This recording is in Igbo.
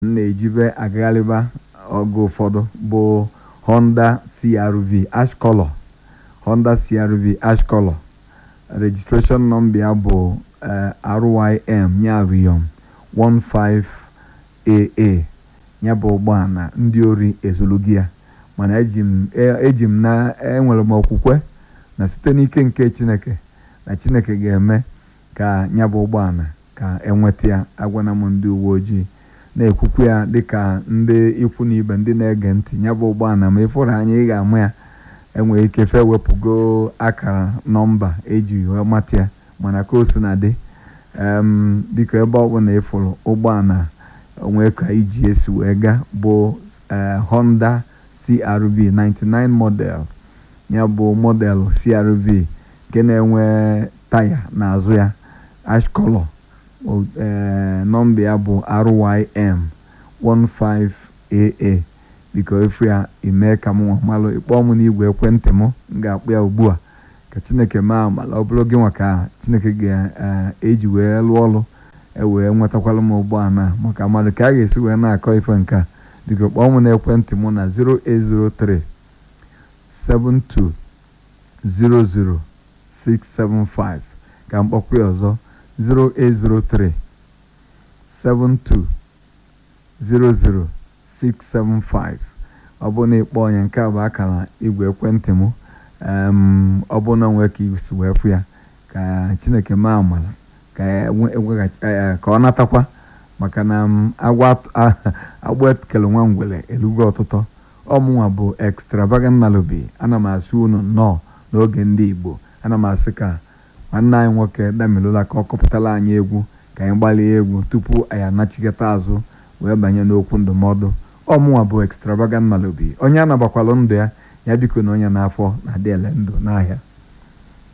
m na-ejibe agagharịba oge ụfọdụ bụ Honda CR-V ash color Honda CR-V ash color registration number ya bụ RYM ya Riyom 15AA ya bụ ụgbọala ndị ori ezulugi ya mana eji m na enwere m okwukwe na site n'ike nke Chineke na Chineke ga-eme ka ya bụ ụgbọala ka enweta ya agwana m ndị uwe ojii na-ekwukwu ya dịka ndị ikwu na ibe ndị na-ege ntị ya bụ ụgbọala ma ịfụrụ anya ị ga-ama ya enwere ike fe wepụgo akara nọmba eji wee mata ya mana ka o si na dị biko ebe ọbụla ịfụrụ ụgbọala onwe ka iji esi wee gaa bụ Honda CR-V 99 model ya bụ model CR-V nke na-enwe taya n'azụ ya ash color nọmba ya bụ RYM 15AA biko efu ya ime ka m malụ ịkpọọ m n'igwe ekwentị m m ga-akpụ ya ugbu a ka Chineke maa amala ọ bụrụ gị nwa ka Chineke ga-eji wee lụọ ọrụ ewee nwetakwala m ụgbọala maka mmadụ ka a ga-esi wee na-akọ ife nke a biko kpọọ m n'ekwentị m na 0803 7200675 ka m kpọkwa ya ọzọ 0803 7200675 ọ bụ na ịkpọ onye nke a bụ akara igwe ekwentị m ọ bụ na nwee ka isi wee fụ ya ka Chineke maa amala ka ọ natakwa maka na agba ekele nwa ngwele elugo ọtụtụ ọmụnwa bụ extravagant Nnalubi ana m asị unu nnọọ n'oge ndị Igbo ana m asị ka nwanne anyị nwoke Damilola ka ọ kọpụtara anyị egwu ka anyị gbalie egwu tupu anyị anachigata azụ wee banye n'okwu ndụmọdụ ọmụnwa bụ extravagant Nnalubi onye anabakwalụ ndụ ya ya biko na onye n'afọ na-adị ele ndụ n'ahịa